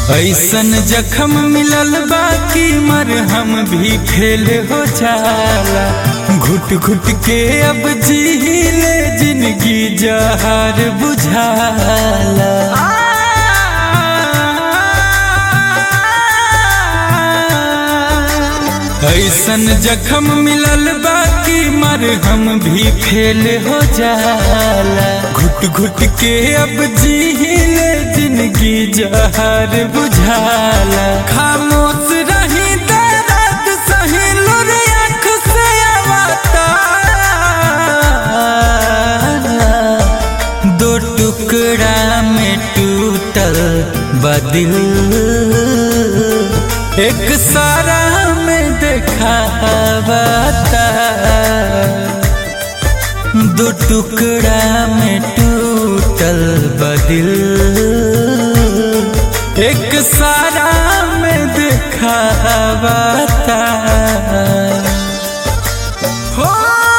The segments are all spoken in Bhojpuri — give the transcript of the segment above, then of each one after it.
ऐसन जखम मिलल बाकी मरहम भी फेल हो जाला घुट घुट के अब जीले जिंदगी जहार बुझाला ऐसन जखम मिलल बाकी मरहम भी फेल हो जाला घुट घुट के अब जीले जिंदगी जहर बुझाला खामोश रही दर्द सही लुर आँख से आवता दो टुकड़ा में टूटल बदिल एक सारा में देखावता दो टुकड़ा में टूटल बदिल एक सारा में देखावता हो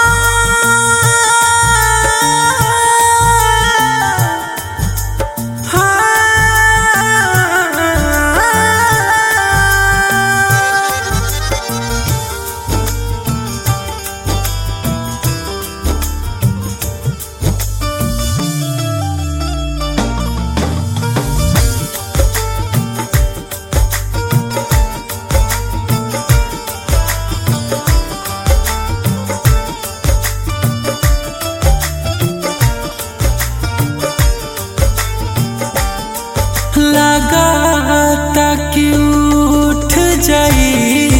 लगाता कि उठ जाई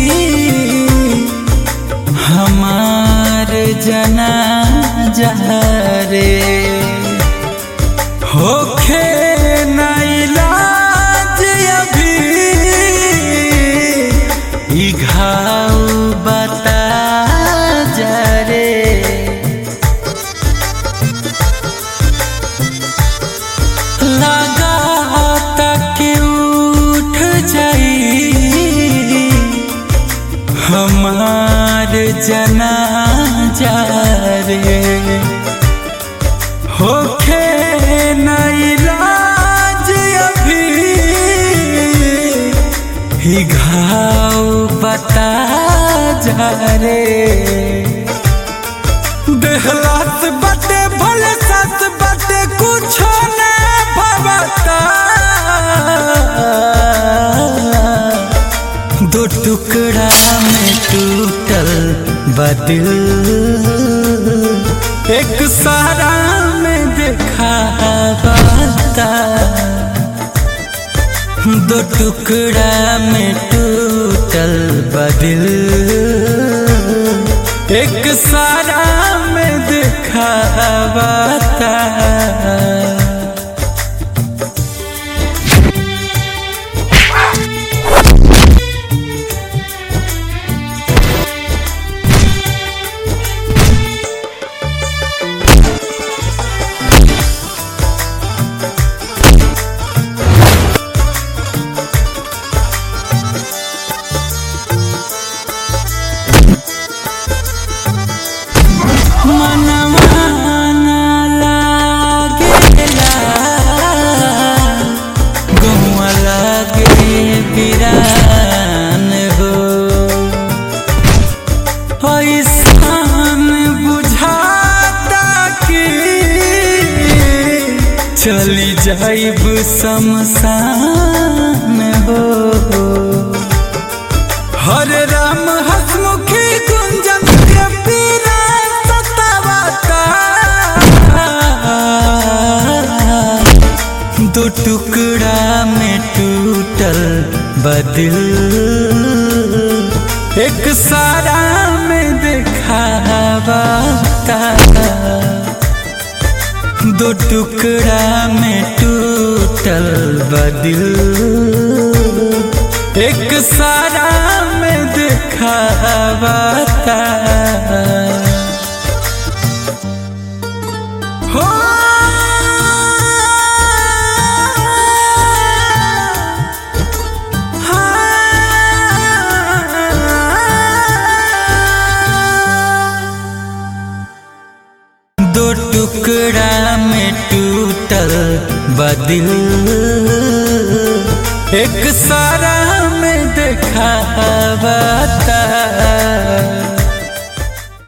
हमार जना रे होखे ना इलाज अभी ई घाव बता जा रे लगाता कि उठ जाई हमार जना रे होखे न इलाज अभी ही घाव बता जा रे देहलात बटे भले सास बटे कुछो न भवता दो टुकड़ा में टूटल बदिल एक सारा में देखावता दो टुकड़ा में टूटल बदिल एक सारा में दिखावता मनवा ना लागेला गौवा लागे बिरान हो ऐसान बुझाता कि चली जाइब शमशान हो हरे राम हसमुखी गुंजन के पीरा सतावता दो टुकड़ा में टूटल बदिल एक सारा में देखावता दो टुकड़ा में टूटल बदिल एक सारा में दिखावता हो दो टुकड़ा में टूटल बदिल एक सारा में देखावता